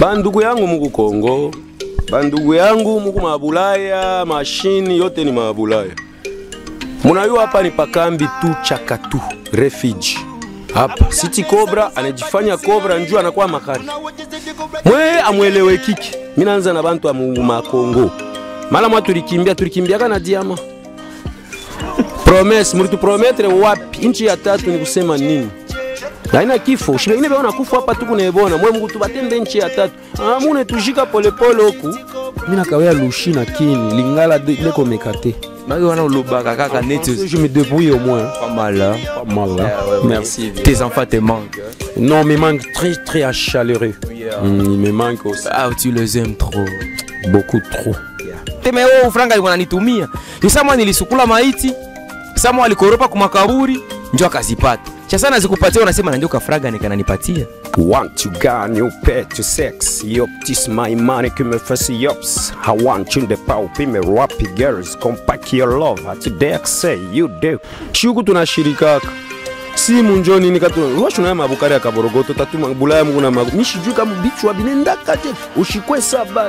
bandugu yangu muku Kongo, bandugu yangu muku mabulaya, mashini yote ni mabulaya. Munayua hapa ni pakambi tu chakatu refuge hapa City Cobra anajifanya Cobra njuu anakuwa makari mwe amwelewe kiki. Mimi naanza na bantu wa Makongo mala mwa tulikimbia tulikimbiaka na diama promise mlitu prometre wapi? Inchi ya tatu ni kusema nini? Haina kifo shibengine beona kufa hapa tuku nebona mwe Mungu tubatende nchi ya tatu amune tushika polepole huku mina kawea lushi na kini lingala de- leko mekate Maki wana olobaka kaka neti je me débrouille au moins pas mal. hein. pas mal hein. merci Tes enfants te manquent. hein. non me manque très très chaleureux mm, il me manque aussi Ah, tu les aimes trop. beaucoup trop Teme wewe franga alikuwa ananitumia. Nisamwa nilisukula maiti. Samwa alikoropa kwa makaburi ndio akazipata. Cha sana zikupatia unasema na ndio kafraga nikananipatia. Want to gun you pay to sex Yup, this my money que me fasse yops I want you the power Be me rapi girls Come pack your love At the say you do Shuku tunashirikaka simu njo nini katu washuna mabukari ya kaborogoto tatuma bulaya mungu na magu mishijui kama bichwa binendaka je ushikwe sabale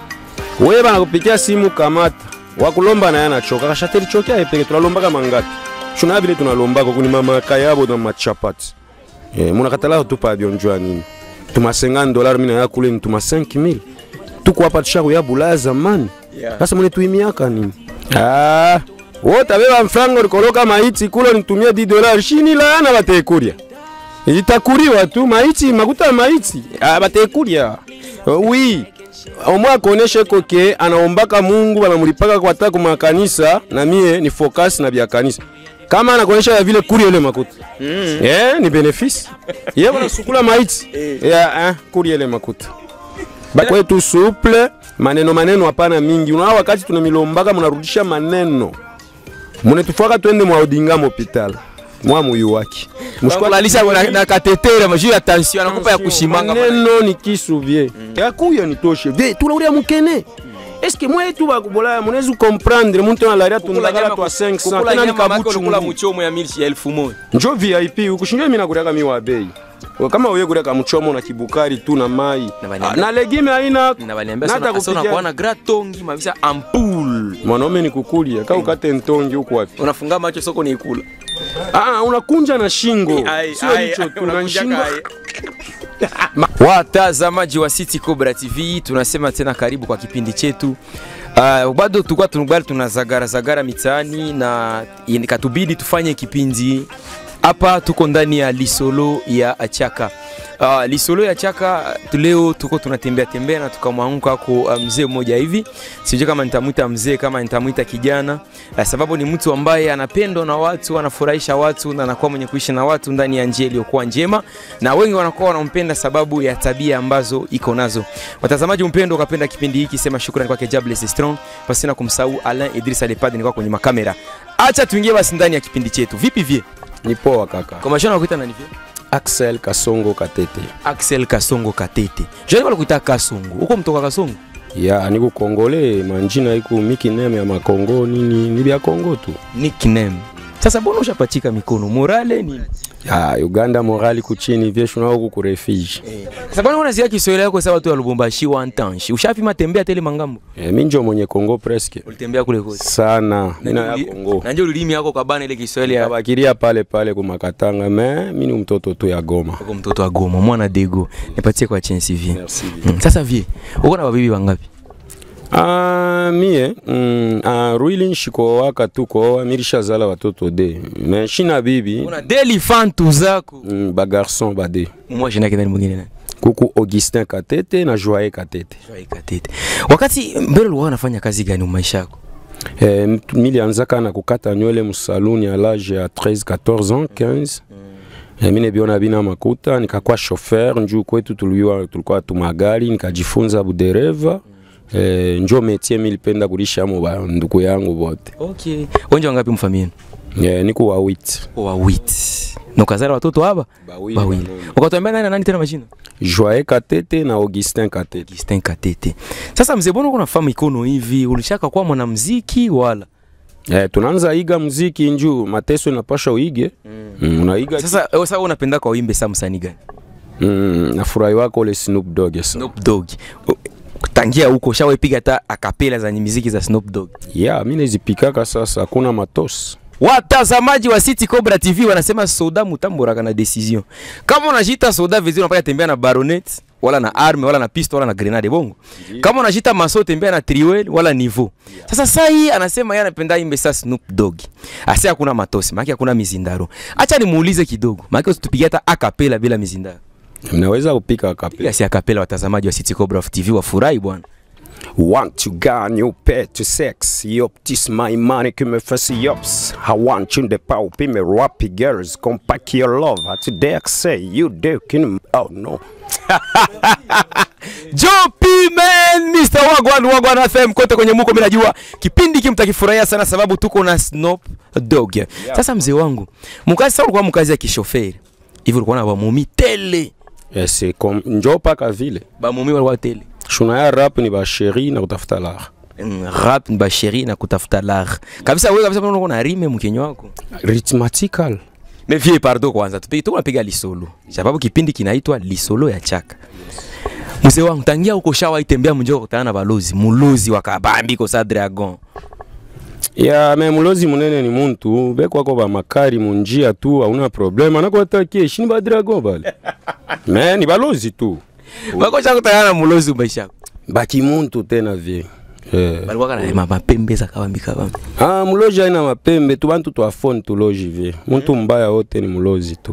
wewe bana kupikia simu kamata wakulomba naye anachoka kashateri chokea epeke tunalombaka mangapi shuna vile tunalombaka kuni mama kayabo na machapati Eh, munakatala tupa bionjwa nini tuma 50 dollars mina ya kule tuma 5000 tuko hapa tushaku ya bulaya zamani sasa mune tuimiaka nini ah wote beba mfrango likoloka maiti kulo nitumia 10 dollars shini laana batekuria itakuriwa tu maiti makuta ya maiti ah, batekuria oui omwe akoneshe koke anaombaka Mungu banamulipaka kwa taka makanisa na mie ni focus na bya kanisa kama anakuonyesha ya vile kuri ile makuta mm. eh, ni benefice yeye banasukula maiti ya eh, kuri ile makuta bakwetu suple maneno maneno hapana mingi unaona wakati tunamilombaka munarudisha maneno munetufaka twende mwa odinga mopital mwa muyu waki Kulalisha na, na katetera majuu ya tension anakupa ya kushimanga. maneno ni kisu vie yakuya nitoshe vie tulauria mukene eske mwetu bakubolaya munezi comprendre muntu analaria tundagala twa 500 tena ni kabuchu kula ngi. muchomo ya milshi ya elfu moja. njo vip ukushinjo mimi nakuriaka mi wa bei kama uye kuriaka mchomo na kibukari tu na mai Na baniambia- Ah, na legime haina Na baliambia Nata sana sana kupikia- kuona gratongi mavisa ampul. mwanaume ni kukulia ka ukate ntongi huku wapi Unafunga macho soko ni ikula. ah, unakunja na shingo Ai, sio ai, hicho ai, tu na unakunja shingo kai. Watazamaji wa City Cobra TV, tunasema tena karibu kwa kipindi chetu. Uh, bado tulikuwa tunubali tunazagara zagara mitaani na ikatubidi tufanye kipindi hapa. Tuko ndani ya Lisolo ya Achaka. Uh, Lisolo ya Chaka leo tuko tunatembea tembea na tukamwanguka kwa uh, mzee mmoja hivi, sijui kama nitamwita mzee kama nitamwita kijana uh, sababu ni mtu ambaye anapendwa na watu, anafurahisha watu na anakuwa mwenye kuishi na watu ndani ya njia iliyokuwa njema, na wengi wanakuwa wanampenda sababu ya tabia ambazo iko nazo. Watazamaji mpendo, ukapenda kipindi hiki, sema shukrani kwake Jables Strong, pasina kumsahau Alain Idrissa Lepad, nilikuwa kwenye makamera. Acha tuingie basi ndani ya kipindi chetu. Vipi vie? ni poa kaka Kwa mashana nakuita nani vie? Axel Kasongo Katete Axel Kasongo Katete. Jani kwa kuita Kasongo. Huko mtoka Kasongo? ya niku kongole manjina iku miki neme ya makongo nini ni bya kongo tu Nickname. Sasa mbona ushapachika mikono? Morale nini? ya uganda morali kuchini vyeshu na huku kurefiji Sasa mbona unasikia Kiswahili yako sawa tu ya Lubumbashi wa Ntanshi. Ushapima tembea tele mangambo. e, mi njo mwenye kongo preske Ulitembea kule kote. sana mina ya kongo Na ndio ulimi yako kabana ile Kiswahili ya kabakiria pale pale kumakatanga me mi ni mtoto tu ya goma kwa mtoto wa Goma, mwana Dego. Nipatie kwa chance vie. Merci. Mm, sasa vie, uko na babibi wangapi? Ah, mie mm, ah, ruili nshikowaka tu koa mirishazala watoto de me shina bibi Una deli fantu zako. mm, bagarson bade Mwa jina kidani mwingine nani? kuku augustin katete na joye katete Joy Katete. Wakati mbele ulikuwa unafanya kazi gani maisha yako? Eh, mtu- milianzaka na kukata nywele msaluni à l'âge ya 13 14 ans 15 Eh, mine biona bina makuta nikakuwa chauffeur njuu kwetu tuliwa tulikuwa tumagari nikajifunza budereva eh, njo metie milipenda kulishamo ba ndugu yangu bote Okay. Wenje wangapi mfamieni? eh, niku wa wit Wawiti. Na ukazala watoto hapa? Bawili. Ukatuambia nani na nani tena majina? Joye Katete na Augustin Katete Augustin Katete. Sasa mzee, mbona uko nafahamu ikono hivi? Ulishaka kuwa mwanamuziki wala? eh, tunaanza iga muziki njuu mateso inapasha uige mm. Mm, unaiga Sasa wewe sasa unapenda kwa wimbe saa msanii gani? mm, nafurahi wako ule Snoop Dogg sasa Snoop Dogg. O- Tangia huko shawapiga hata akapela za muziki za Snoop Dogg. ya mi nazipikaka sasa hakuna matosi Watazamaji wa City Cobra TV wanasema soda mutamboraka na decision. Kama unajita soda vizuri unapaka tembea na baronet wala na arme wala na pistol wala na grenade bongo. Kama unajita maso tembea na triwel wala niveau. Sasa saa hii anasema yeye anapenda imbe sa Snoop Dogg. Asa hakuna matosi, maana hakuna mizindaro. Acha nimuulize kidogo. Maana usitupigie hata akapela bila mizindaro. mnaweza kupika kapela Piga si akapela watazamaji wa City Cobra TV wafurahi bwana. Want to garn you pay to sex Yup, this my money me fast yups I want you the power Be me rappy girls Come pack your love Today I say you do can Oh no Joe P man, Mr. Wagwan Wagwan FM kote kwenye muko, mimi najua kipindi hiki mtakifurahia sana sababu tuko na Snoop Dogg. Sasa mzee wangu, mkazi sasa ulikuwa mkazi ya kishoferi. Hivi ulikuwa na bamumi tele. Yes, kom njo paka vile Bamumi walikuwa tele. shuna ya rap ni basheri na kutafuta lar Mm, Rap ni basheri na kutafuta lar. Kabisa wewe kabisa unaona na rime mkenyo wako. rhythmatical Mais vie pardon kwanza. Tupige tuko napiga lisolo. Sababu kipindi kinaitwa lisolo ya chaka. Mzee wangu tangia uko shawa itembea mjoo kutana na balozi, mulozi wa kabambi ko sa dragon. ya me mulozi munene ni muntu bekwako bamakari munjia tu hauna probleme anakuatakie shini badragon bale me ni balozi tu Makocha kutana na mulozi maisha yako. baki muntu tena vie eh. balikuwa kana ma- mapembe za kabambi kabambi Ah, muloji aina mapembe tu bantu twafoni tuloji vie muntu mbaya wote ni mulozi tu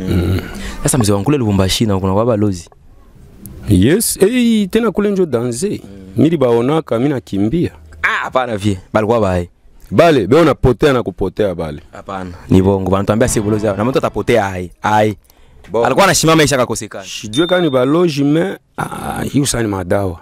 sasa mzee wangu kule Lubumbashi na kuna kwa balozi yes hey, tena kule njo danze mili baonaka mi nakimbia ah hapana vie balikuwa bae bale beona potea na kupotea bale hapana ni bongo banatuambia si balozi hapa na mtu atapotea ai ai alikuwa anashimama isha kakosekana sijue kani baloji me ah, hiyo sani madawa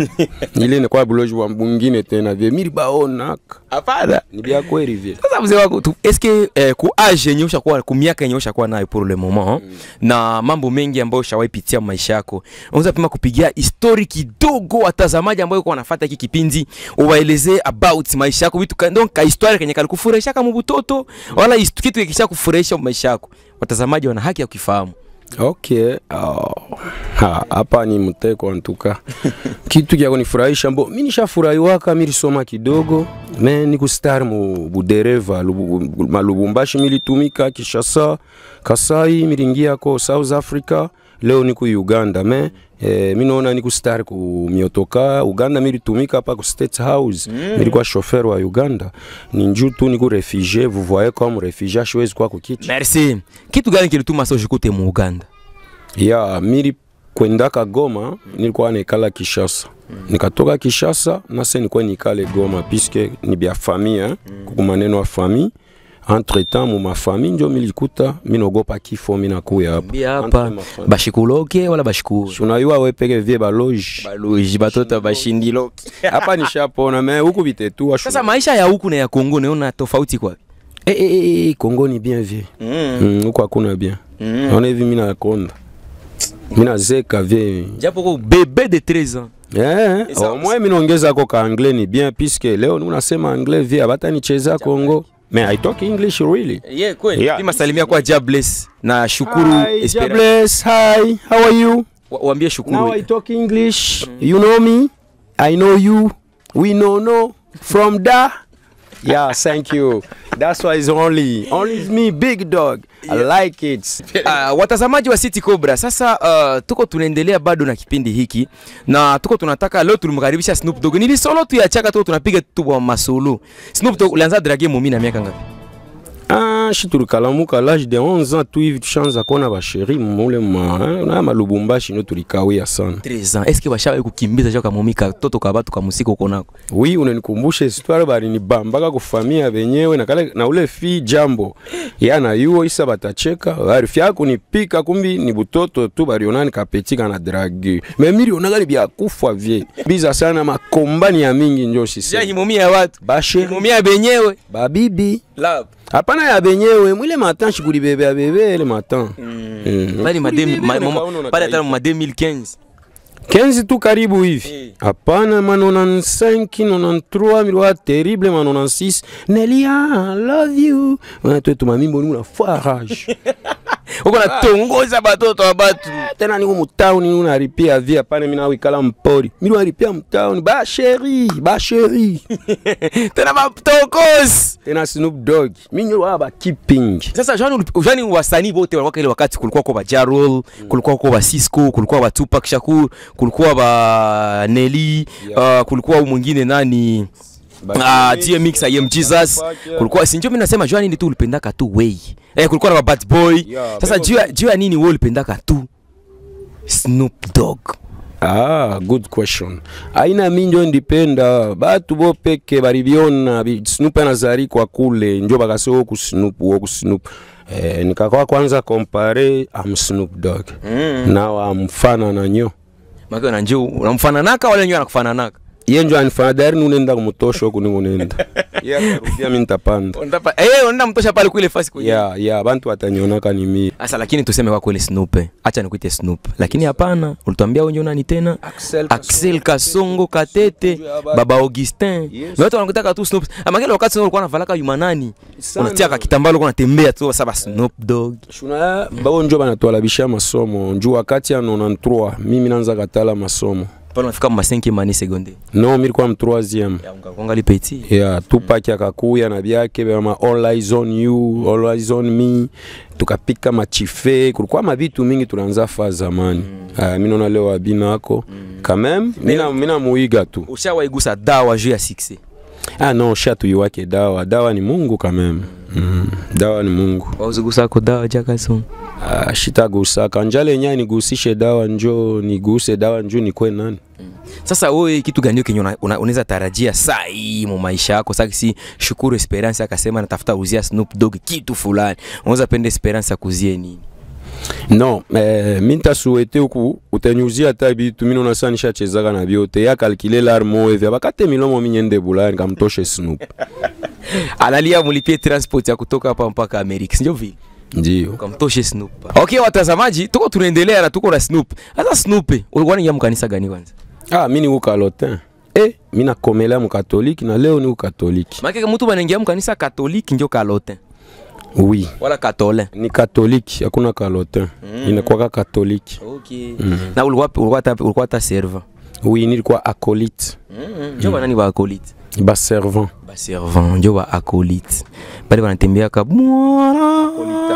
ile ni kwa buloji wa mwingine tena vie mili baonaka hapana ni bia kweli vie sasa mzee wangu tu eske eh, ku age yenye ushakuwa ku miaka yenye ushakuwa nayo pour le moment mm. na mambo mengi ambayo ushawahi pitia maisha yako unaweza pima kupigia histori kidogo watazamaji ambao uko wanafuata hiki kipindi uwaelezee about maisha yako vitu ka- donc ka histoire kenye kalikufurahisha kama butoto wala hist- kitu kisha kufurahisha maisha yako watazamaji wana haki ya kukifahamu okay oh. ha, hapa ni mteko antuka kitu kya kunifurahisha mbo mi nishafurahiwaka milisoma kidogo me nikustari mu budereva lubu, malubumbashi militumika kishasa kasai milingiako south africa leo niku uganda me eh, minaona nikustari ku miotoka uganda militumika hapa ku state house mm. milikuwa shofer wa uganda ni njuu tu niku refugie vous voyez comme refugie ashiwezi kwa kukicha merci kitu gani kilituma sasa ushikute mu Uganda ya mili kwendaka Goma nilikuwa nikala Kishasa nikatoka Kishasa nase nikuwa nikale Goma piske ni bya famille kuku maneno ya famille entre temps mu mafamille njo milikuta minogopa kifo minakuya hapa bia Entre hapa mafamille. bashikuloke wala bashikuwe unayua we peke vie baloge baloji batoto bashindiloke hapa nishapona me huku vitetua sasa maisha ya huku na ya Kongo naona tofauti kwa eh, eh, eh, Kongo ni bien vie mm. mm, huku hakuna bien naona hivi mina konda mina zeka vie japo ko bebe de 13 ans Eh, Esa- au moins minaongeza ko ka anglais ni bien puisque leo unasema anglais via bata nicheza Congo. Mais I talk English really. yeah kweli Yeah. pima salimia kwa Jabless na shukuru Hi, Espera Jabless, hi, how are you? Wa- waambie Now shukuru I talk English. You know me? I know you. We know no from da. Yeah, thank you. That's why it's only only me big dog. I like it. Uh, watazamaji wa City Cobra sasa uh, tuko tunaendelea bado na kipindi hiki na tuko tunataka leo tulimkaribisha Snoop Dogg nili solo tu ya chaka tu tunapiga tu kwa masolo Snoop Dogg ulianza drage mumi na miaka ngapi Ah, shi tulikalamuka l'âge de 11 ans tu hivi tushaanza kuona basheri mule ma na malubumbashi ndio tulikawia sana. 13 ans est-ce que bashawahi kukimbiza joka mumi ka toto ka batu ka musika uko nako Oui, unanikumbusha histoire bali ni bambaka kufamia benyewe na kale na ule fi jambo yana yuo isa batacheka bari fyako ni pika kumbi ni butoto tu barionani kapetika na dragi memiri onaka ni bya kufa vie biza sana makombani ya mingi njo ja sisi himumi ya watu bashe himumi ya benyewe babibi love hapana ya benyewe mwile matan shikuli bebe ya bebe ile matan Mm. bali ma Shikuli demi- bebe, ma- nikaona mama- unataifa. pale hata ma 2015 15 tu karibu hivi hapana ma 95 93 milikuwa terrible ma 96 nelia I love you Wana twetu mamimbo ni una farage uko natongoza batoto wa batu tena niko mutauni unaripia via pane mina wikala mpori mimi naripia mtauni ba sheri ba sheri tena batokos tena Snoop Dogg mimi wa ba keeping sasa jani jani wasanii wote walikuwa ile wakati kulikuwa kwa ba Jarol kulikuwa kwa ba Cisco kulikuwa ba Tupac Shakur kulikuwa ba Nelly Yeah. uh, kulikuwa huyu mwingine nani Ba Ah, DMX, DMX IM Jesus Tupac, yeah. kulikuwa si ndio mimi nasema jua nini tu ulipendaka tu way eh kulikuwa na ba Bad Boy Yeah, sasa bego- jua jua nini wewe ulipendaka tu Snoop Dogg Ah, good question. Aina mi njo ndipenda batu bo peke balibiona bi- Snoop anazari kwa kule njo bakase woku Snoop woku Snoop eh, nikakwa kwanza compare am Snoop Dogg mm. now am fana na nyo Maki na njoo unamfananaka wala njoo anakufananaka ye njo anifana dari nunenda kumutosha huku ningunenda ye akarudia mi ntapanda Unatapa eh unaenda mtosha pale kule fasi kwenye ya ya bantu watanionaka ni mi Asa lakini tuseme kwa kweli Snoop. eh. Acha nikuite Snoop. Lakini hapana, ulituambia wewe nani tena? Axel Axel Kasongo Katete, Baba Augustin. Yes. Na watu wanakutaka tu Snoop. Ama kile wakati ulikuwa unavalaka yumanani. Sana. Unatia kakitambalo ulikuwa unatembea tu sasa Snoop Dogg. shuna bao njo banatwalabisha masomo nju wakati ya 93 mimi nanza katala masomo Pale unafika ma 5 mani seconde. no milikuwa mtroisième Ya ungakonga li petit. yeah, Tupac akakuya na byake bama all eyes on you all eyes on me tukapika machife kulikuwa mabitu mingi tunaanza fa zamani mm. uh, minona leo abina ako mm. quand même mina, mina muiga tu Ushawaigusa dawa juu ya 6. ah non shatu wake dawa dawa ni Mungu quand même mm. dawa ni Mungu Wauzigusa ko dawa jakaso. ah, shitagusaka njale nya nigusishe dawa njo niguse dawa njo nikwe nani Sasa wewe kitu gani kenye una- una- unaweza tarajia saa hii mu maisha yako? Sasa si Shukuru Esperance akasema natafuta uzia Snoop Dogg kitu fulani. Unaweza penda Esperance akuzie nini? non eh, mi ntasuete uku utanyuzia ata bitu mino nasa nishachezaka na byote ya kalkile larmo evi abakate milomo minyende bulani kamtoshe Snoop Alalia mulipie transport ya kutoka hapa mpaka Amerika, sio vile? ndio Ukamtoshe Snoop. Okay, watazamaji, tuko tunaendelea na tuko na Snoop. Sasa Snoop, ulikuwa unaingia mkanisa gani kwanza? ah, mi ni ukalotin eh, mi nakomelea mukatoliki na leo ni ukatoliki Maana kama mtu banaingia mkanisa Katoliki ndio kalotin oui wala katolin. ni katoliki hakuna kalotin mm. inakwaka katoliki Okay. Na ulikuwa ulikuwa hata ulikuwa hata servant. oui nilikuwa akolite Mm. Ndio banani ba acolyte. baservant Ba servant ndio ba acolyte. Bale banatembea ka mwana.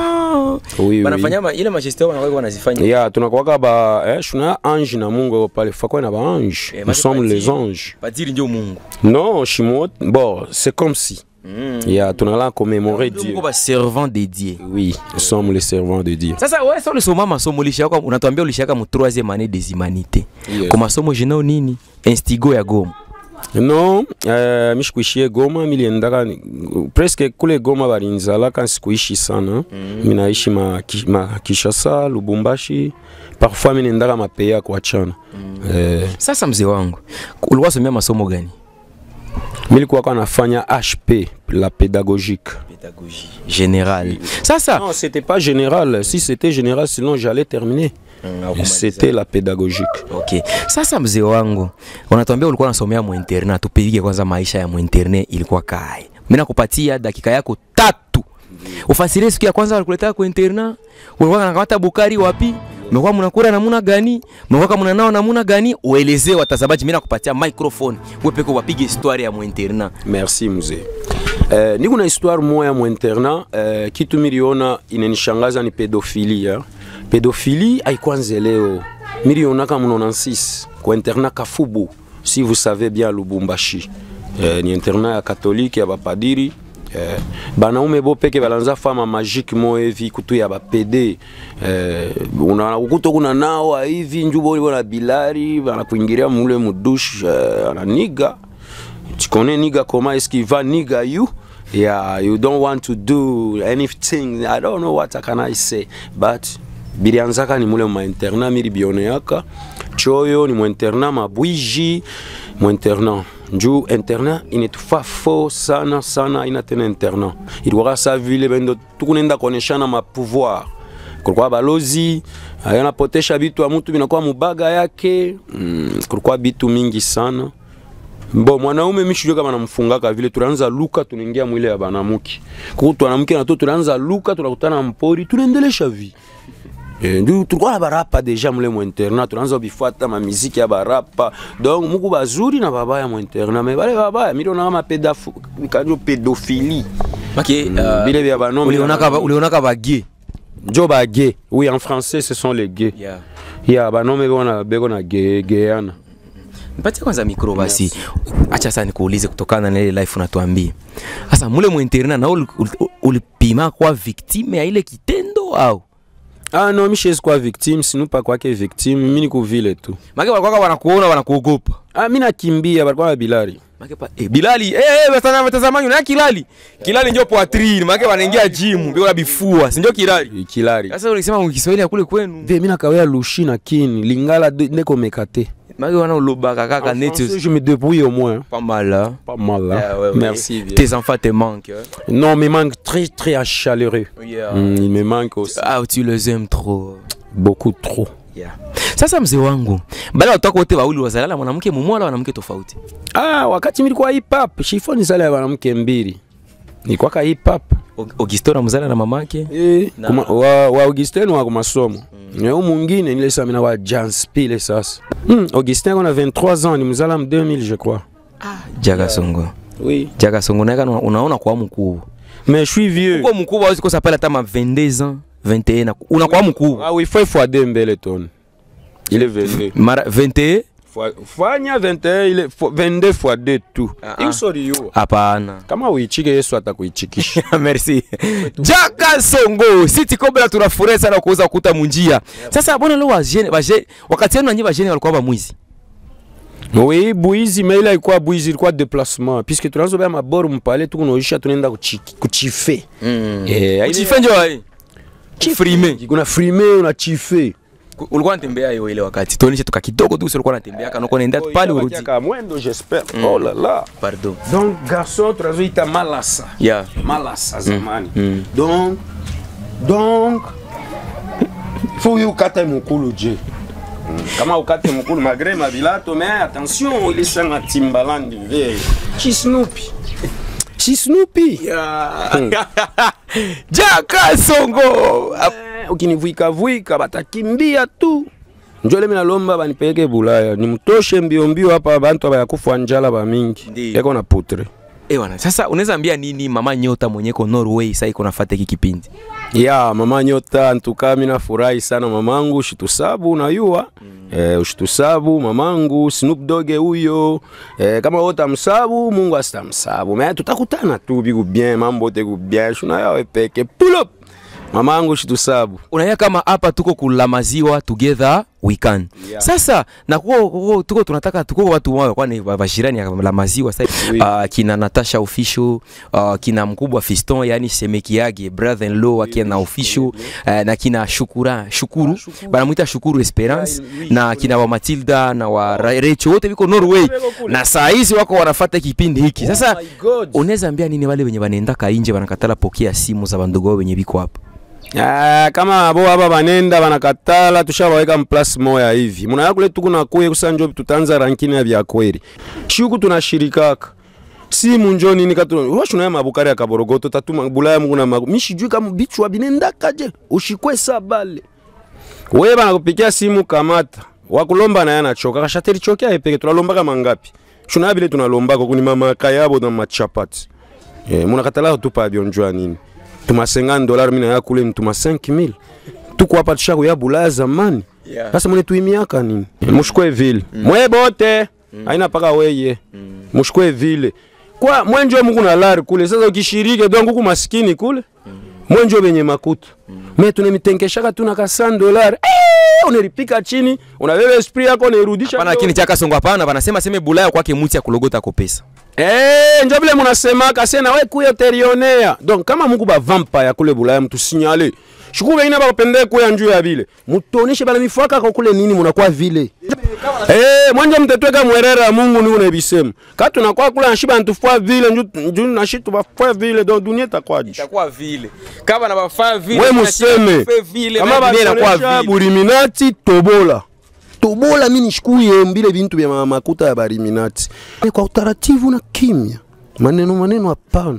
oui, oui. Banafanya ma- ile majesté wanakuwa wanazifanya. ya tunakwaka ba eh, shuna ange na mungu ao pale fakwe na ba ange Eh, nous maki sommes pati- les anges Padiri ndio Mungu. non shimo bon c'est comme si Mm. ya tunala commémorer Ndio Dieu Mungu ba servant dédié. oui nous sommes les servants de Dieu Sasa wewe sasa ulisoma masomo ulishaka unatuambia ulishaka mu 3e année des humanités. Yes. Kwa masomo jina nini? Instigo ya Goma. non eh, mishikuishie goma miliendaka ni- presque kule goma balinzalaka sikuishi sana mm. minaishi ma, ki- ma kishasa lubumbashi parfois minendaka mapeya kuachana mm. eh, Sasa mzee wangu, ulikuwa somea masomo gani? milikuwaka nafanya hp la pédagogique Pédagogie générale. Sasa non c'était pas général si c'était général sinon j'allais terminer c'était la pédagogique Okay. Sasa mzee wangu, unatuambia ulikuwa unasomea mu internat, tupige kwanza maisha ya mu internat ilikuwa kai. Mimi nakupatia dakika yako tatu. Ufasirie siku ya kwanza walikuletea ku internat, ulikuwa unakamata bukari wapi? Mlikuwa mnakula namna gani? Mlikuwa mnanao namna gani? Uelezee watazamaji, mimi nakupatia microphone. Wewe peke wapige historia ya mu internat. merci mzee eh, niko na histoire moya mu internat eh, kitu miliona inanishangaza ni pedofili ya pedofili haikwanze leo milionaka mu 96 kwa internat kafubu si vous savez bien lubumbashi eh, ni internat ya katolike ya bapadiri eh, banaume bo peke balanza fama magique mo hivi kutu ya bapede eh, una ukuto kuna nawa hivi njubo bona bilari banakuingiria mule mudush eh, ananiga tu connais nigga comment est-ce qu'il va nigga you yeah you don't want to do anything i don't know what can i say but bilianzaka ni mule mainternat mili bioneaka choyo ni muinternat mabwiji muinternat njuu internat inetufa fo sana sana ina tena internat ilikuwaka sa vile bendo tukunenda kuoneshana mapouvoir kulikuwa balozi yanapotesha bitu ya mutu binakuwa mubaga yake mm, kulikuwa bitu mingi sana Bo mwanaume mishijue kama namfungaka vile tunaanza luka tunaingia mwile ya banamuki. Kuko tunamuke na to tunaanza luka tunakutana mpori tunaendelesha vi. Eh, ndio tulikuwa na barapa deja mule mu internat tunaanza bifuata ma muziki ya barapa. Donc muku bazuri na babaya mu internat mais bale babaya mimi naona kama pedafu kanjo pédophilie. Make Mm, bile vya banaume ulionaka ba- ulionaka bage Njo ba gay. Oui, en français ce sont les gays. yeah. Ya banaume beko na beko na gay gayana. Nipatie kwanza mikro basi. Acha sasa nikuulize kutokana na ile life unatuambia. Sasa mule mu internet na uli- uli- ulipima kwa victime ya ile kitendo au? Ah non, mi siwezi kuwa victime, sinu pa kwake victime, mi niko vile tu. Make walikuwa wanakuona wanakuogopa. Ah, mi nakimbia, balikuwa na bilari. Make pa eh, Bilali eh eh watazama watazamaji na Kilali. Kilali ndio poitrine, make wanaingia gym, bila bifua, si ndio Kilali? Kilari. Sasa ulisema mu Kiswahili ya kule kwenu. Ve, mi nakawea lushi na kini, lingala de- ndeko mekate. Make wana ulobaka kaka En neti. français, je me débrouille au moins. Pas mal. Hein? Pas mal, là. Yeah, ouais, ouais. Merci, vieux. Tes enfants te manquent. hein? Non, mais manque très, très chaleureux. Yeah. Mm, il me manque aussi. Ah, tu les aimes trop. Beaucoup trop. Yeah. Sasa mzee wangu, baada ya watoto wote wawili wazalala mwanamke mmoja wala mwanamke tofauti. Ah, wakati milikuwa hip hop, shifo ni sala ya wanamke mbili. Nilikuwa hip hop. Og- Augusto na mzala na mamake. Eh, Na- kuma, wa, wa Augustin wa kumasomo. Mm. Yao mwingine nile sasa mina wa Janspile sasa. Mm, Augustin a 23 ans, ni mzala m 2000 je crois. Jaga Songo. Oui. Jaga Songo naye kana unaona kwa mkubwa. Mais je suis vieux. Kwa mkubwa hawezi kosa pale hata ma 22 ans, 21 na unakuwa mkubwa. Ah oui, faut fois deux mbele ton. Il est 22. Mara 21? Fois- Fanya 21, il est fo- 22 fois 2 tout. Ah, ah. Hiyo sori yo. Hapana. Kama uichike Yesu atakuichikisha. Merci. Jaka Songo, City Cobra tunafurahi sana kuuza kuta munjia. Sasa bwana leo wajene, waje wakati yenu nanyi wajene walikuwa ba mwizi. Oui, buizi mais ile ilikuwa buizi ilikuwa déplacement puisque tunaanza baya maboru mpale tukunaisha tunaenda kuchi- kuchife. Mm. Eh, Uchife ndio wapi? Frime. Kuna frime unachife. ulikuwa unatembea hiyo ile wakati tuonyeshe tuka kidogo tu ulikuwa unatembea kana uko naenda pale urudi Itabakia mwendo j'espère. Oh là là. pardon Donc garçon tunazoita malasa. yeah malasa zamani donc donc faut yo ukate mukulu je kama ukate mukulu malgré mabilato mais attention ilisanga timbalandi ve chisnupi chisnupi jaka songo ukinivuikavuika batakimbia tu njo lemi nalomba banipeleke bulaya nimtoshe mbio mbio hapa bantu abayakufa njala bamingi Ndiyo. eko na putre eh bwana sasa unaweza ambia nini mama nyota mwenyeko Norway sasa iko nafuata hiki kipindi ya mama nyota ntuka mina furahi sana mamangu ushitusabu unayua mm. eh, ushitusabu mamangu Snoop Dogg huyo eh, kama wote amsabu Mungu asitamsabu me tutakutana tu biku bien mambo teku bien shuna yawe peke pull up mamangu ushitusabu unaya kama hapa tuko kula maziwa together we can Yeah. sasa na kuko, kuko, tuko tunataka tuko watu wao kwani wa- wajirani ya la maziwa sasa Oui. uh, kina Natasha official uh, kina mkubwa Fiston yani semeki yake brother in law akina na official uh, na kina Shukura Shukuru Shukuru. banamuita Shukuru Esperance Yeah, oui, na Shukuru. kina wa Matilda na wa Ra- Rachel wote biko Norway Wako kule. na saa hizi wako wanafuata kipindi hiki sasa Oh my God. unaweza ambia nini wale wenye wanaenda kainje wanakatala pokea simu za bandogo wao wenye biko hapa Ah, kama abo aba banenda banakatala tushabaweka mplasi moya hivi munaya kule tukuna kuye kusanjo tutanza rankini ya vya kweli shuku tunashirikaka simu njo nini katu washunaye mabukari ya kaborogoto tatuma bulaya mungu na magu mishijui kama bichwa binendakaje ushikwe sabale we banakupikia simu kamata wakulomba naye anachoka kashateri chokea epeke tunalombaka mangapi shunaya bile tunalombaka kuni mamaka yabo na machapati Eh, munakatala tupa bionjwa nini tuma 50 dollars mina yakule ni tuma 5000 tuko hapa tushaku ya bulaya zamani Yeah. sasa mune tuimiaka nini mushukwe vile mwe bote haina paka weye mushukwe vile kwa mwenjo mungu na lari kule sasa ukishirike donc huku maskini kule mwenjo benye makuta me tunemitenkeshaka tuna ka 100 dollars eh, unelipika chini unabeba esprit yako unairudisha hapana lakini chaka songo hapana wanasema seme bulaya kwake muti ya kulogota ko pesa Eh, njo vile munasemaka se nawe kuya terionea donc kama muku ba vampire kule bulaya mtu sinyale shuku bengine bakupende kuya njuu ya vile mutoneshe bana mifaka kwa kule nini munakuwa vile eh mwanje mtetweka mwerera ya Mungu ni unebisema katu nakuwa kule nashiba ntufua vile nju nju nashitu bafua vile donc dunia itakuwa juu itakuwa vile kama na bafaa vile we museme kama inakuwa bakonesha vile buliminati tobola tobola mi nishikuye mbile bintu vya ma- makuta ya bariminati kwa utaratibu na kimya maneno maneno hapana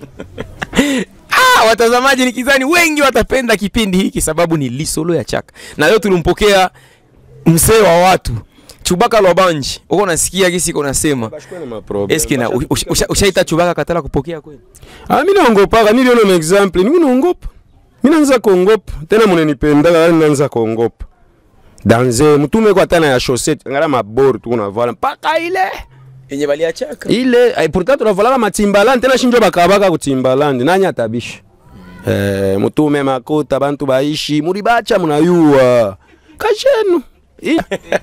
Ah, watazamaji nikizani wengi watapenda kipindi hiki sababu ni lisolo ya chaka na leo tulimpokea mzee wa watu chubaka lwabanji uko nasikia gisi iko nasema eske na ushaita usha, ushaita chubaka katala kupokea kweli Ah, mi naongopaka niliona na example niku naongopa mi naanza kuongopa tena munenipendaka yani naanza kuongopa danze mtume kwa tana ya chaussette ngala maboru tu unavala mpaka ile yenye baliachaka ile ay, pourtant tunavalaka matimbalandi tena shinjo bakabaka kutimbalandi nani atabisha eh, mutume makuta bantu baishi mulibacha munayua kashenu I-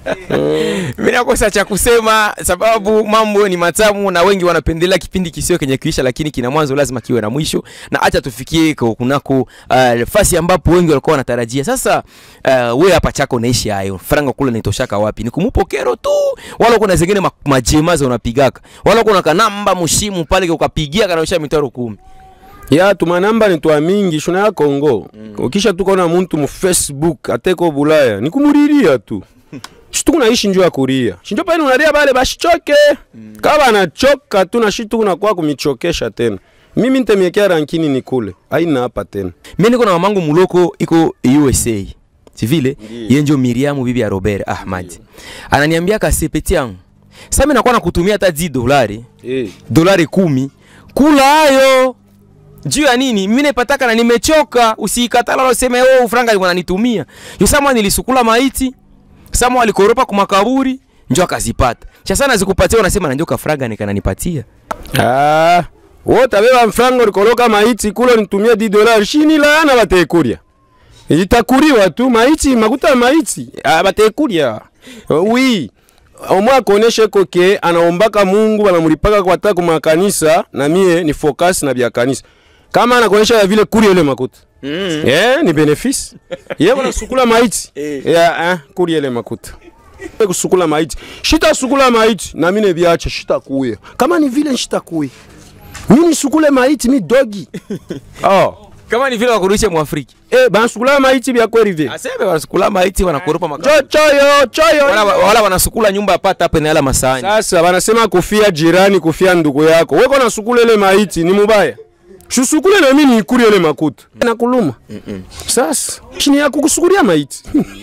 mimi nakosa cha kusema sababu mambo ni matamu na wengi wanapendelea kipindi kisio kenye kuisha lakini kina mwanzo lazima kiwe na mwisho na acha tufikie kwa kunako uh, nafasi ambapo wengi walikuwa wanatarajia sasa uh, we hapa chako unaishi hayo franga kule naitoshaka wapi ni kumupo kero tu wala kuna zingine ma- majemaza unapigaka wala kuna kanamba mushimu pale ukapigia kanaosha mitaro kumi ya tumanamba ni twa mingi shuna ya Kongo ukisha tukona muntu mu Facebook ateko Bulaya ni kumuriria tu shitu kunaishi njo ya kuria shinjo pale unaria bale bashichoke kama banachoka tu na shitu kunakuwa kumichokesha tena mimi ntemiekea rankini ni kule aina hapa tena mimi niko na mamangu muloko iko USA si vile yeye ndio Miriamu bibi ya Robert Ahmad ananiambia kasepeti yangu sasa mimi nakuwa nakutumia hata 10 dolari eh. dolari kumi kula hayo juu ya nini mimi naipataka na nimechoka usiikatala wala useme oh franga alikuwa ananitumia yosama nilisukula maiti sama alikoropa kwa makaburi njo akazipata cha sana zikupatia unasema na njo kafranga nikananipatia ah wotabeba mfrango likoloka maiti kulo nitumia 10 dollars shini laana batekuria itakuriwa tu maiti makuta ya maiti ah, batekuria oui omwe akoneshe koke anaombaka mungu banamulipaka kwata kumakanisa na mie ni focus na bya kanisa kama anakonesha ya vile kuria ile makuta mm. yeah, ni benefice ye banasukula maiti yeah, eh, kuria ile makuta kusukula maiti shitasukula maiti na mine biache shitakuya kama ni vile shitakuya mi nisukule maiti mi dogi oh. kama ni vile wakurudishe mwafriki eh, banasukula maiti bya kweli vile aseme wanasukula maiti wanakoropa makaburi cho choyo choyo wala, wala wanasukula nyumba apata hapa na yala masahani sasa banasema kufia jirani kufia ndugu yako weko nasukule ile maiti ni mubaya shusukule na mimi nikuri ile makuta nakuluma sasa chini yako kusukulia maiti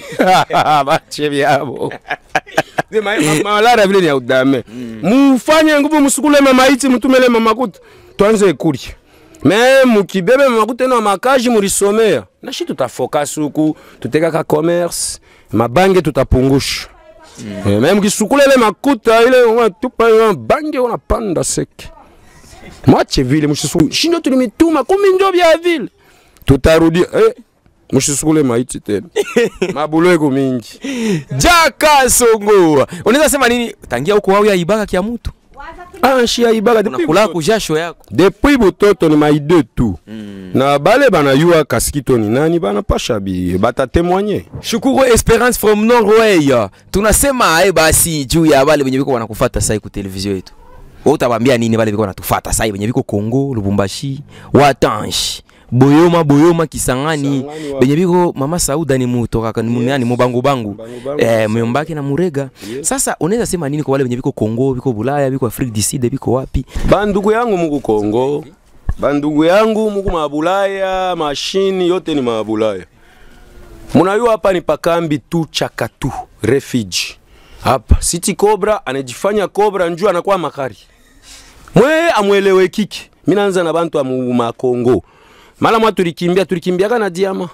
bache byabo Ze ma- ma- malara vile ni ya udame mufanye nguvu musukule mamaiti mutumele mamakuta twanze kuria me mukibebe mamakuta eno makaji mulisomea nashi tutafokasi huku tutekaka commerce mabange tutapungusha Eh, me mkisukula ile makuta ile unatupa ile bange unapanda seke mwache vile mshisukule shindo tulimituma kumi njo vya vile tutarudia eh, mshisukule maiti tena mabulweko mingi jaka songo unaweza sema nini tangia huko wao ya ibaka kia mtu ah, shia ibaka depuis unakula butoto. kujasho yako depuis butoto ni maide tu na bale banayua kasikito ni nani banapasha bi batatemwanye shukuru esperance from norway tunasema aye basi juu ya wale wenye biko wanakufata sai ku televizio yetu wewe utabambia nini wale biko wanatufata sai wenye biko Kongo Lubumbashi Watanshi Boyoma Boyoma Kisangani Kisangani wa- benye biko mama Sauda ni mutoka ni munani mubangu bangu Bangu bangu. eh myombake na Murega sasa unaweza sema nini kwa wale wenye biko Kongo biko Bulaya biko Afrique du Sud biko wapi bandugu yangu muku Kongo bandugu yangu muku mabulaya mashini yote ni mabulaya munayua hapa ni pakambi tu chakatu refuge hapa City Cobra anajifanya Cobra njuu anakuwa makari mwe amwelewe kiki minaanza na bantu amu makongo mala mwa tulikimbia tulikimbiaka na diama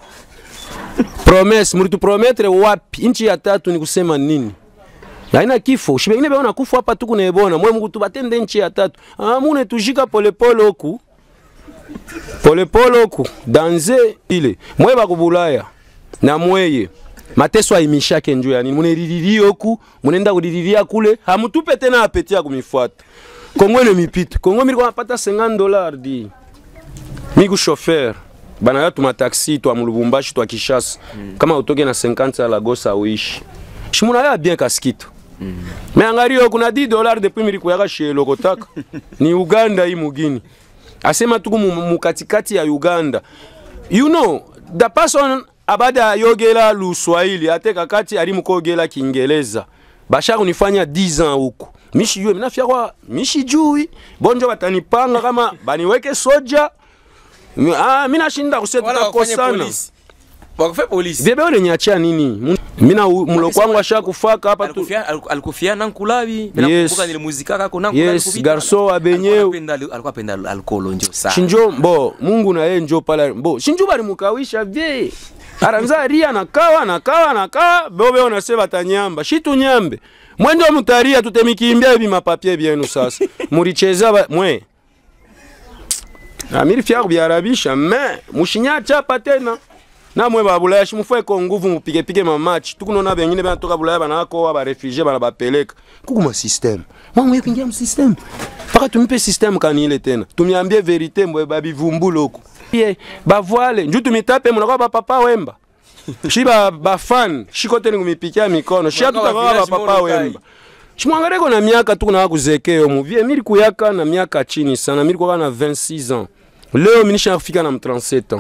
promise mulituprometre wapi inchi ya tatu ni kusema nini haina kifo shibengine beona kufa hapa tu kunaebona mwe mungu tubatende nchi ya tatu ah, mune tujika polepole oku polepole oku danze ile mwe bakubulaya na mweye mateso aimishake njo ya nini munelililie oku munenda kulililia kule hamutupe tena apeti ya kumifuata kongo ile mipita kongo mili kwa napata 50 dollars di miku chauffeur bana ya tuma taxi twa mulubumbashi twa kishasa kama utoke na 50 ya Lagos uishi shimuna ya bien kaskito me angario kuna 10 dollars depuis milikuyaka shielokotaka ni uganda hii mugini asema tuku mu- mukatikati ya uganda you know the person abada ayogela luswahili ate kakati ali mukogela kiingereza basha kunifanya 10 ans huku mishijue minafyakwa mishijui bonjo batanipanga kama baniweke soja Mi- ah, minashinda kuse Wala wafanye tutakosana polisi. Wakufe polisi. vyebe uliniachia nini Mun- mina u- mloko wangu ashakufaka hapa tu Alikufia aliku- alikufia nankulabi. Yes. Nakumbuka nilimuzika kako nankulabi. Yes, kupita. garso wa benyewe. Alikuwa anapenda- Alikuwa apenda alcohol njo sana. shinjo mbo mungu na yeye njo pala mbo shinjo balimukawisha vye aranza ria nakawa nakawa nakawa bobe onase batanyamba shitu nyambe mwendo mutaria tutemikimbia ibi mapapie byenu sasa muricheza ba... mwe amiri fyaku byarabisha me mushinya chapa tena namwe babulaya shimufeko nguvu mupigepige mamachi tukunona bengine banatoka bulaya banakowa barefugie bana bapeleka kuku ma system mwamwe kuingia mu system mpaka tumipe system kanile tena tumiambie verite mbwe babivumbula huko ye bavwale nju tumitape munakuwa bapapa wemba shi ba bafan shiko teni kumipikia mikono shi Munakuwa atutakawa village bapapa Molokai. wemba shimwangareko na miaka tukunaka kuzekeyo muvie miri kuyaka na miaka chini sana miri kuwaka na 26 ans leo minishafika na 37 ans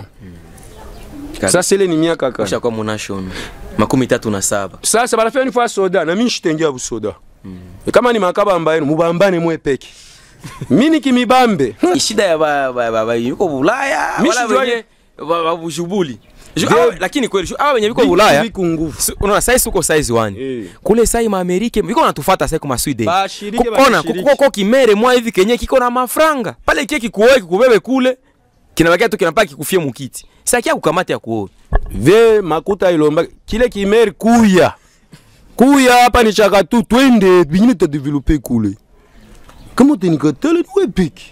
sasa ile ni miaka kani Ushakuwa munashon. Makumi tatu na saba. sasa barafia nifaa soda na mimi shitengia busoda kama ni makaba mbaenu mubambane mwe peke mimi nikimibambe Ni shida ya ba ba ba, ba yuko Bulaya Mi wala sijua- wenye ba- ba bushubuli. Ju- Vye- awa- Lakini kweli ju- awa wenye biko Bulaya. Viku nguvu Si- Unaona size uko size 1. Eh. Kule sai ma Amerika biko natufuata sai kuma Sweden. Bashiriki, Kukona bashiriki. kuko kimere mwa hivi kenye kiko na mafranga. Pale kile kikuoe kikubebe kule. Kinabakia tu kinapaki kufie mukiti. Sasa kia kukamata ya kuoe. ve makuta ilomba kile kimeri kuya kuya hapa ni chaka tu twende bingine tadevelope kule kama utenikatale niwe peke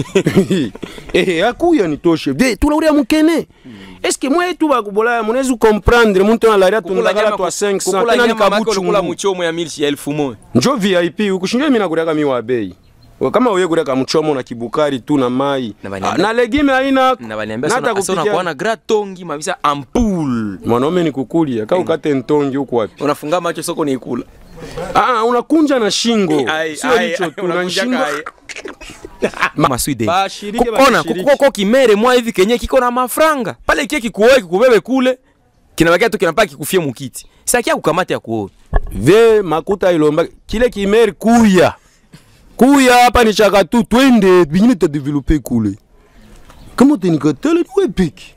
eh akuya nitoshe ve tulauria mukene eske mwetu bakubolaya munezi comprendre muntu analaria tundagala twa 500 tena kukula nikabuchungu muchomo ya milshi ya elfu moja. njo vip ukushinjo mina kureka mi wa bei We kama uye kureka mchomo na kibukari tu na mai Na Ah, baniambia- na legime haina Na baniambia na sana hata sana kupikia- kuona gratongi mabisa ampul. mwanaume ni kukulia ka ukate ntongi huku wapi Unafunga macho soko ni ikula. ah, unakunja na shingo Ai, sio ai, hicho ai, tu na unakunja shingo kai. Ma Sweden. Bashiriki, Kukona bashiriki. kuko kimere mwa hivi kenye kiko na mafranga. Pale kile kikuoe kikubebe kule. Kinabakia tu kinapaki kufie mukiti. Sasa kia kukamata ya kuoe. ve makuta ilomba kile kimeri kuya kuya hapa ni chaka tu twende bingine tadevelope kule kama utenikatale niwe peke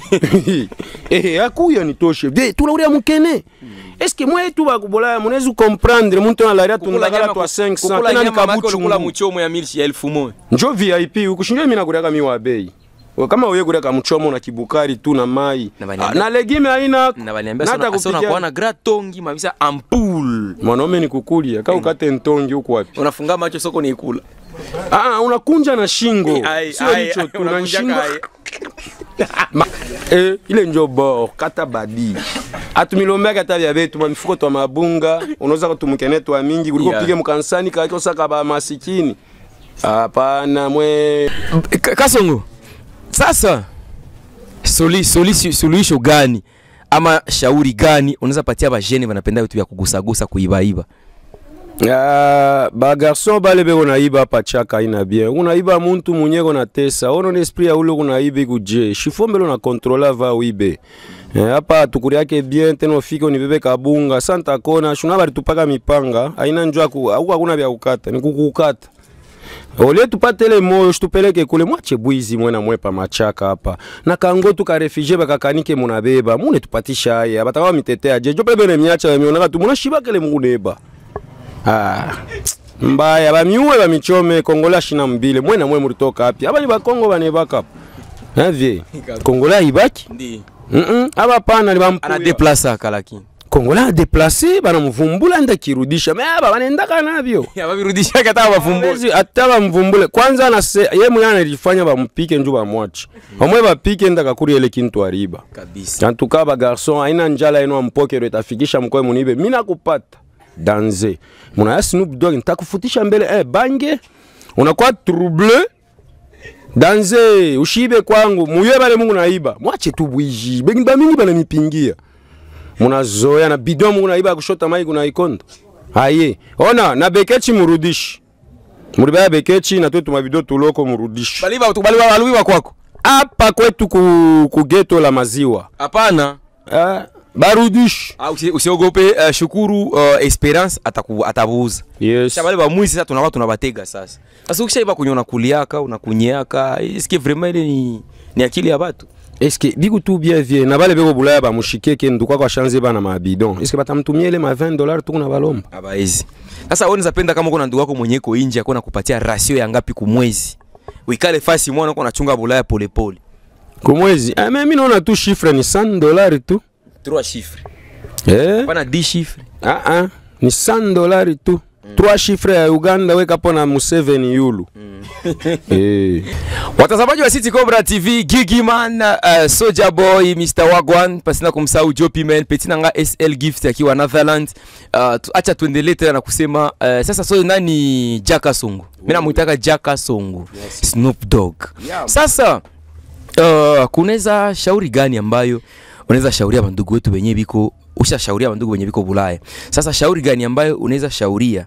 eh akuya nitoshe ve tulauria mukene eske mwetu bakubolaya munezi comprendre muntu analaria tundagala twa 500 tena kukula nikabuchungu muchomo ya milshi ya elfu moja. njo vip ukushinjo mina kureka mi wa bei We kama uye kureka mchomo na kibukari tu na mai Na Ah, baniambia- na legime haina Na baniambia na hata sana sana kupikia- kuona gratongi mabisa ampul. mwanaume ni kukulia ka ukate ntongi huku wapi Unafunga macho soko ni ikula. ah, unakunja na shingo Ai, sio ai, hicho ai, tu na unakunja shingo kai. Ma, eh, ile njo bor kata badi atumilombaki ata bya betu mamifuko twa mabunga unaweza kutumukene twa mingi kuliko Yeah. pige mukansani kakosaka ba masikini hapana mwe Ka- Kasongo, sasa soli, soli, suluhisho gani ama shauri gani unaweza patia bajene wanapenda vitu vya kugusagusa kuibaiba? Ah, bagarson bale beko naiba pachaka ina bien unaiba muntu munyeko na tesa ono ni esprit ya ule kunaibi kuje shifombelo na kontrola va wibe Eh, hapa tukuri yake bien tena ufike unibebe kabunga santa kona shuna bari tupaka mipanga aina njua ku au hakuna vya kukata ni kukukata ole tupatele moyo shitupeleke kule mwache bwizi mwena mwepa machaka hapa na kango tukarefugee bakakanike munabeba mune tupatisha haya batakawa mitetea je jo pebene miacha bamionaka tu munashibakele muneba Ah, mbaya bamiuwe bamichome kongola shina mbile mwena mwe mulitoka api abali bakongo banebaka navye kongola ibaki Ndi. mm aba pana Ana libampuya deplace lakini. kongola adeplase banamuvumbula nda kirudisha me aba banendaka navyo Ababirudisha kata wafumbule. Hawezi hata bamvumbule kwanza na se ye mwana alifanya bamupike nju bamwache omwe bapike ndaka kuri ele kintu ariba Kabisa. antuka bagarson aina njala eno ampokero itafikisha mkoe munibe mina kupata danze muna ya Snoop Dogg nitakufutisha mbele eh, bange unakuwa trouble danze ushibe kwangu muye bale mungu naiba mwache tu bwiji bengi ba mingi bana mipingia munazoya na bidon mungu naiba ya kushota mai kuna ikondo aye ona na bekechi murudishi mulibaya bekechi na twetu mabido tuloko murudishi Baliba tu baliba baliba kwako. hapa kwetu ku, ku geto la maziwa Hapana. ah, barudishi Ah, usi- usiogope uh, shukuru uh, Esperance ataku, atabuuza yes Kisha wale ba mwizi sasa tunakuwa tunabatega sasa. Sasa ukishaiba kwenye unakuliaka unakunyeaka, eske vraiment ile ni, ni akili ya watu? eske biku tu bien vie na bale beko bulaya bamushike ke nduka kwa shanze bana mabidon eske batamtumia ile ma 20 dollars tu kuna balomba Abaizi. Sasa wewe unaweza kama kuna ndugu yako mwenye iko nje akona kupatia rasio ya ngapi kumwezi. Uikale fasi mwana uko unachunga bulaya polepole. kumwezi ah, mais mimi naona tu chiffre ni 100 dollars tu 3 chiffres. eh Pana 10 chiffres. ah ah ni 100 dollars tu trois chiffres ya Uganda weka pona Museveni yulu eh Watazamaji wa City Cobra TV, Gigi Man, uh, Soja Boy, Mr. Wagwan, pasina kumsahau Jopi Man, Petina nga SL Gift akiwa Netherlands. Uh, tu, acha tuendelee tena na kusema uh, sasa so nani Jaka Songo. Mimi namuitaka Jaka Songo. Snoop Dogg. Yeah. Sasa uh, kunaweza shauri gani ambayo unaweza shauria bandugu wetu wenye biko ushashauria bandugu wenye biko Bulaya. Sasa shauri gani ambayo unaweza shauria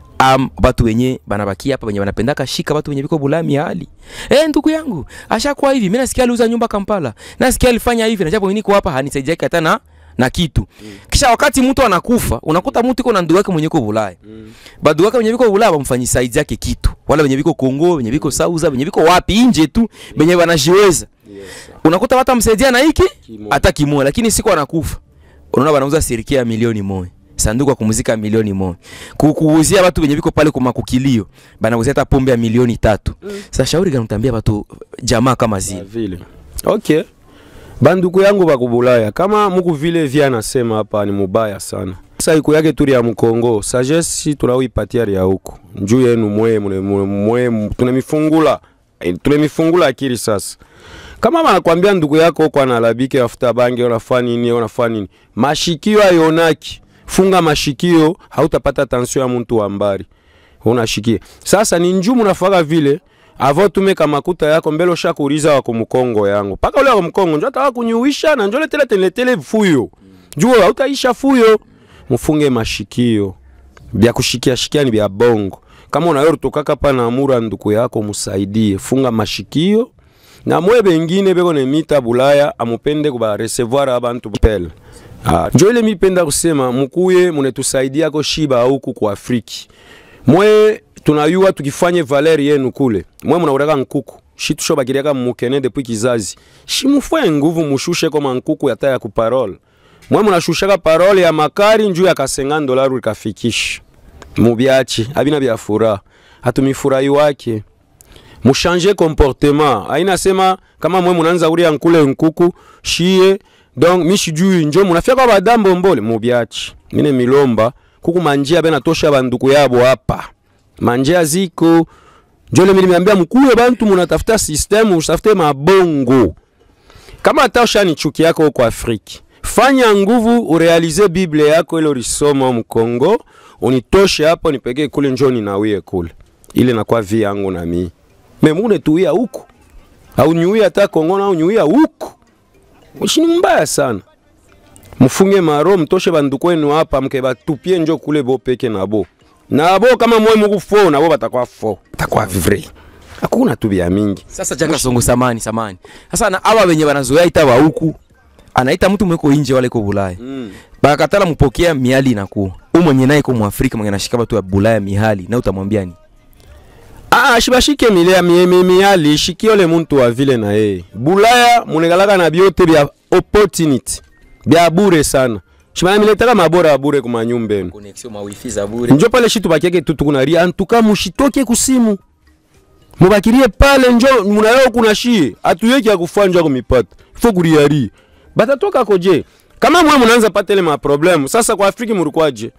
am batu wenye banabakia hapa wenye banapendaka shika batu wenye biko Bulaya miali. Eh, ndugu yangu, ashakuwa hivi. Mimi nasikia aliuza nyumba Kampala. Nasikia alifanya hivi na japo mimi niko hapa hanisaidia hata na na kitu. Kisha wakati mtu anakufa, unakuta mtu iko na ndugu yake mwenye iko Bulaya. Badu wake wenye biko Bulaya bamfanyi saidia yake kitu. Wala wenye biko Kongo, wenye biko Sauza, wenye biko wapi nje tu, wenye wanajiweza. Unakuta watu amsaidia na hiki Kimoja. hata kimoja, lakini siku anakufa. Unaona wanauza siriki ya milioni moja. Sanduku ya kumuzika milioni moja. Kukuuzia watu wenye biko pale kwa makukilio, banauzia hata pombe ya milioni tatu. Sasa shauri gani utambia watu jamaa kama Ya zile? vile okay banduku yangu bakubulaya kama muku vile vya nasema hapa ni mubaya sana sasa iko yake turi ya mkongo sagesse tunauipatia ya huku njuu yenu mwe mwe- mwe mwe tunamifungula Eh, tunamifungula akili sasa kama banakwambia ndugu yako huko analabike afuta bangi unafanya nini unafanya nini mashikio ayonaki funga mashikio hautapata tansio ya mtu wa mbari unashikia sasa ni njumu nafaka vile avo tumeka makuta yako mbele ushakuuliza wako mkongo yangu paka ule wako mkongo njo ataka kunyuisha na njo letele teletele fuyo juo hautaisha fuyo mufunge mashikio bya kushikia shikia ni bya bongo kama unayo rutokaka pa na amura nduku yako musaidie funga mashikio na mwe bengine beko nemita bulaya amupende kuba recevoir abantu pele ah, njo ile mipenda kusema mukuye munetusaidiako shiba huku ku Afriki mwe tunayua tukifanye valeri yenu kule mwe munauraka nkuku shitusho bakiriaka mukene depuis kizazi shimufwe nguvu mushushe koma nkuku yata ya kuparole mwe munashushaka parole ya makari njuu ya kasenga dolaru ikafikisha mubyachi abina bya furaha hatumifurahi wake mushanje comportement aina sema kama mwe munanza uria nkule nkuku shie donc mishijui njo munafia kwa badambo mbole mubyachi mine milomba kuku manjia bena tosha banduku yabo hapa manjia ziko njole mimi nimeambia mkuwe bantu munatafuta system usafute mabongo kama hata ushani chuki yako huko Afriki, fanya nguvu urealize Biblia yako ile ulisoma mkongo, unitoshe hapo nipekee kule, njoo ninawie kule, ile nakuwa vi yangu na mimi memune tuia huku au nyuia hata Kongo na nyuia huku, ushini mbaya sana. Mfunge maro mtoshe banduku wenu hapa, mke batupie njo kule bo peke nabo nabo, kama mwe muku fo nabo batakuwa fo, batakuwa vrai, hakuna tu bya mingi Sasa Jaka Songo samani samani. Sasa na hawa wenye wanazoea ita wa huku anaita mtu mweko nje wale ko Bulaya. mm. Bakatala mpokea miali inakuwa. Huyu mwenye naye ko Mwafrika mwenye anashika watu wa Bulaya mihali na utamwambia ni? Ah, shibashike milea miemi miali shikio le muntu wa vile na yeye. Bulaya munegalaka na byote bya opportunity. Bya bure sana. Shibana miletaka mabora ya bure kuma nyumba yenu. Connexion ma wifi za bure. Njo pale shitu bakiake tu tukunaria antuka mushitoke kusimu. Mubakirie pale njo munayo kuna shie. Atuyeki ya kufanja kumipata. Ifo kuriari. Batatoka koje. Kama mwe munaanza pata ile ma problem. Sasa kwa Afrika murukwaje?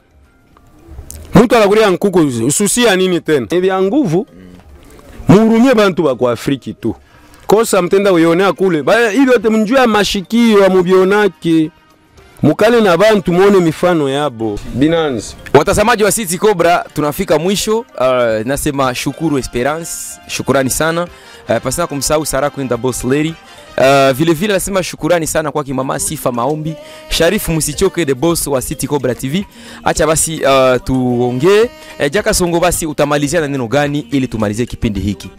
Mtu anakuria nkuku ususia nini tena? Ebya nguvu muhurumie bantu ba kwa Afriki tu. Kosa mtenda uyonea kule. Baya hivi yote mnjua mashikio amubionake. Mukale na bantu muone mifano yabo. Binanzi. Watazamaji wa City Cobra tunafika mwisho. Uh, nasema shukuru Esperance, shukurani sana. Uh, pasina kumsahau Sara Queen the Boss Lady. Uh, vile vile nasema shukurani sana kwa kimama Sifa Maombi, Sharifu Musichoke the boss wa City Cobra TV. Acha basi uh, tuongee. Uh, Jaka Songo basi utamalizia na neno gani ili tumalizie kipindi hiki?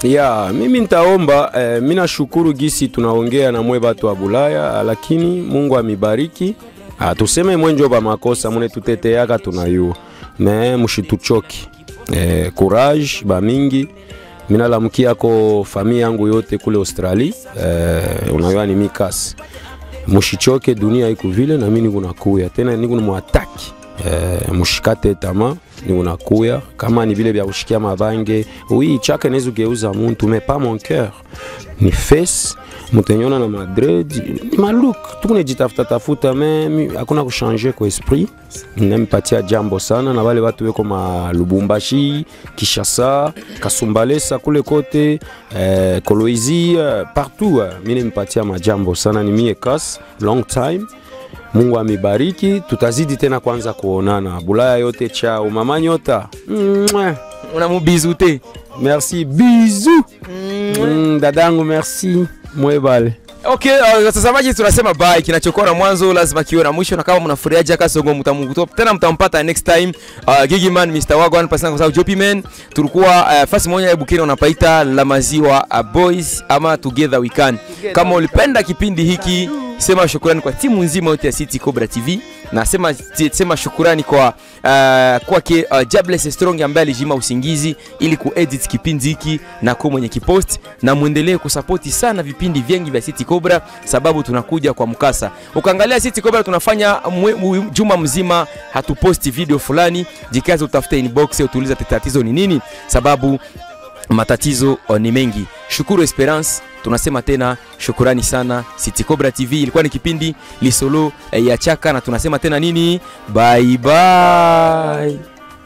ya mimi nitaomba eh, mi nashukuru gisi tunaongea na mwe batu wa Bulaya, lakini Mungu amibariki. Ah, tuseme mwenjo ba makosa mune tuteteaka tunayua me mushituchoki eh, courage ba mingi minalamukiako famille yangu yote kule Australie eh, unayua ni mikasi mushichoke, dunia iko vile na mimi niko nakuya tena, niko mwataki eh, mushikate tama niko nakuya kama ni vile vya kushikia mabange oui, chaka inaweza geuza muntu mais pas mon cœur ni face mutanyona na madred ni maluk tukunejitafuta tafuta me mi- hakuna kushanje kwa esprit namipatia jambo sana na wale watu weko ma Lubumbashi, Kishasa, Kasumbalesa kule kote eh, Kolwezi eh, partout eh, mimi nimpatia majambo sana, ni mie kas long time. Mungu amibariki, tutazidi tena kwanza kuonana Bulaya yote. Chao mama Nyota, Mwah. unamubizu te merci bisous mm, dadangu merci mwebale Okay, uh, watazamaji tunasema bye. Kinachokuwa na mwanzo lazima kiwe na mwisho, na kama mnafurahia Jaka Songo mtamukuta tena, mtampata next time. Uh, Gigiman Mr Wagwan pasana kwa sababu Jopi Man tulikuwa uh, fasi moja ya Bukini unapaita la maziwa uh, boys ama together we can. Kama ulipenda kipindi hiki, sema shukrani kwa timu nzima yote ya City Cobra TV na sema, sema shukrani kwa uh, kwake uh, Jabless Strong ambaye alijima usingizi ili kuedit kipindi hiki na kuwa mwenye kipost, na muendelee kusapoti sana vipindi vingi vya City Cobra sababu tunakuja kwa mkasa. Ukaangalia City Cobra tunafanya mwe, mwe, juma mzima hatuposti video fulani, jikaze utafute inbox utuuliza tatizo ni nini, sababu matatizo oh, ni mengi. Shukuru Esperance, tunasema tena shukurani sana. City Cobra TV ilikuwa ni kipindi lisolo eh, ya chaka, na tunasema tena nini, bye bye.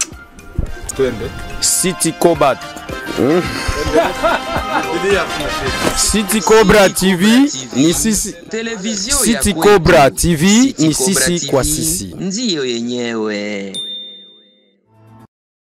City Cobra City Cobra TV ni sisi Televizio City ya kwetu. Cobra TV City ni Cobra sisi TV kwa sisi. ndiyo yenyewe.